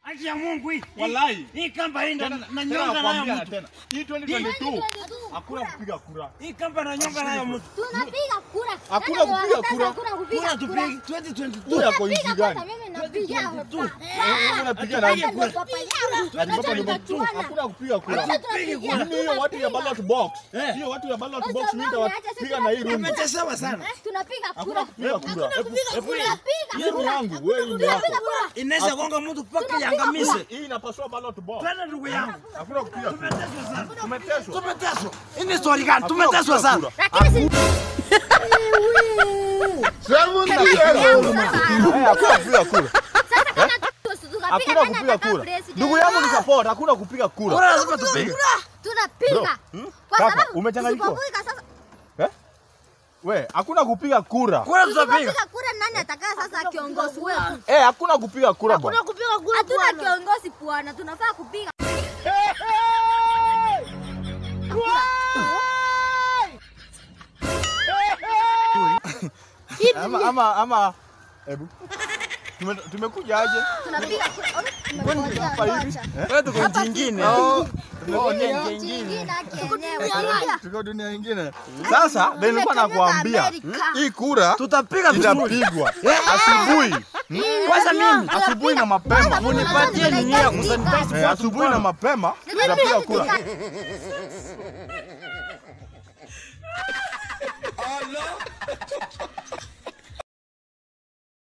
Haki ya Mungu hii. Wallahi. Hii kamba hii na Tena- na tena nyonga nayo nakwambia mtu. tena. Hii 2022 hakuna kupiga kura. Hii kamba na nyonga nayo mtu. Tunapiga kura. Hakuna Nani kupiga anakataza kura. Hakuna kupiga Kura kura. tupige 2022. Kura yako nchi Tunapiga gani? kwanza, mimi napiga hapa. Wewe unapiga nani? Hapa ndo papa yangu. Ati papa ni Tunataka mtu. tuone. Hakuna kupiga kura. Sasa tunapiga. Mimi hiyo watu ya ballot box. Eh. Hiyo watu ya ballot Kwa box mimi sababu nitawapiga na hii room. Umechezewa sana. Tunapiga Hakuna kura. kupiga kura. Tunapiga Hiyo ni yangu, wewe hii ni yako. Tunapiga kura. Inaweza gonga mtu mpaka iangamize. Hii inapasua ballot box. Twende ndugu yangu. Hakuna kupiga kura. Tumeteswa sana. Tumeteswa. Tumeteswa. Hii ni story gani? Hakuna Tumeteswa kupiga sana. kura. Lakini si Eh, hakuna kupiga kura. sasa kama tu- tukapiga Hakuna nani kupiga atakaa kura. president? Ndugu yangu ni support, hakuna kupiga kura. Kura lazima tupige. Tunapiga. hmm? Kwa Kaka, sababu umechanganyikiwa? tusipopiga sasa Eh? We, hakuna kupiga kura. Kura tutapiga. tusipopiga kura nani atakaa sasa kiongozi wetu? Eh, hakuna kupiga kura bwana. Hatuna kiongozi bwana, tunafaa kupiga. Ama ama ama hebu. Tume, tumekuja aje? Tunapiga kura. Hapa hivi. Eh? Wewe tuko nchi nyingine. Oh, tumekuja Nchi nje ingine nyingine. kienyewe. Tuko dunia nyingine. Sasa ndio nilikuwa nakwambia Amerika. hii kura Tutapiga vizuri. itapigwa asubuhi. Kwanza mimi Asubuhi na mapema. munipatie nini ya kusanitize Eh, asubuhi na mapema tutapiga kura. Tunapiga.